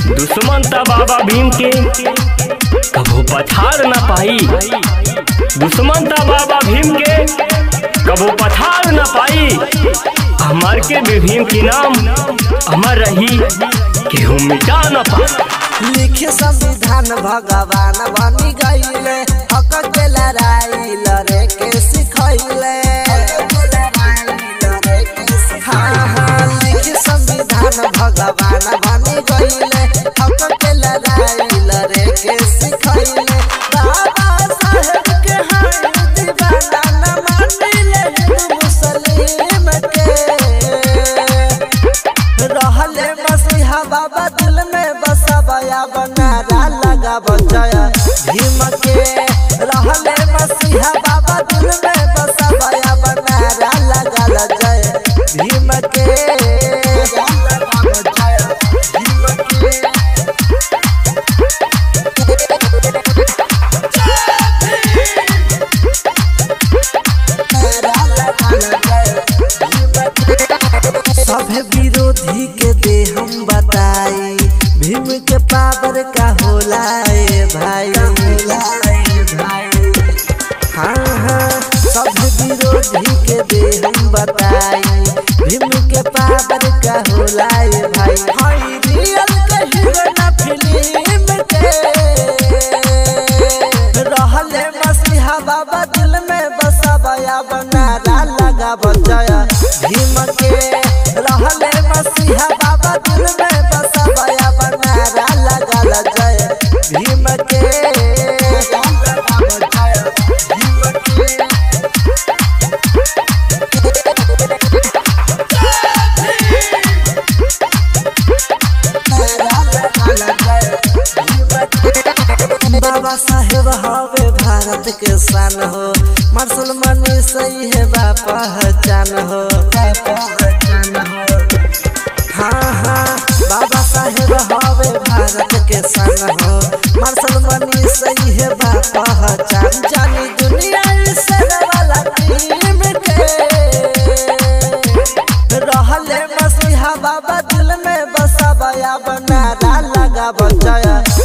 दुश्मन था बाबा भीम के कबो पछाड़ न पाई दुश्मन था बाबा भीम के कबो पछाड़ न पाई हमार के भी भीम की नाम अमर रही केहू मिटा न पाई लिखे संविधान भगवान बनी गईले हक के लड़ाई लड़े के सिखैले हाँ हाँ लिखे संविधान भगवान बनी गईले हक के लड़ाई लड़े के सिखैले बाबा साहेब के हाथ दीवाना न मानिले हिंदू मुस्लिम के रहले मसीहा बाबा दिल में बसा बया बनारा लगा बचाया भीम के रहले मसीहा बाबा दिल में बसा बया बनारा लगा जय भीम के भीम के सभे विरोधी के दे हम बताई भीम के पावर का होला ए भाई हाँ हाँ सभे विरोधी के दे हम बताई भीम के पावर का होला ए भाई हाई रियल के हीरो ना फिल्म के रहले मसीहा बाबा दिल में बसा बया बनारा लगा बचाया भीम के रहले मसीहा बाबा दिल में बसा बया बनारा लगा जय भीम के भीम के बाबा साहेब हवे भारत के शान हो मार्शल मनी सही है बा पहचान हो हाँ हाँ बाबा साहेब हवे भारत के शान हो मार्शल मनी सही है बा पहचान जानी दुनिया इस वाला टीम के रहले मसीहा बाबा दिल में बसा बया बनारा लगा बचाया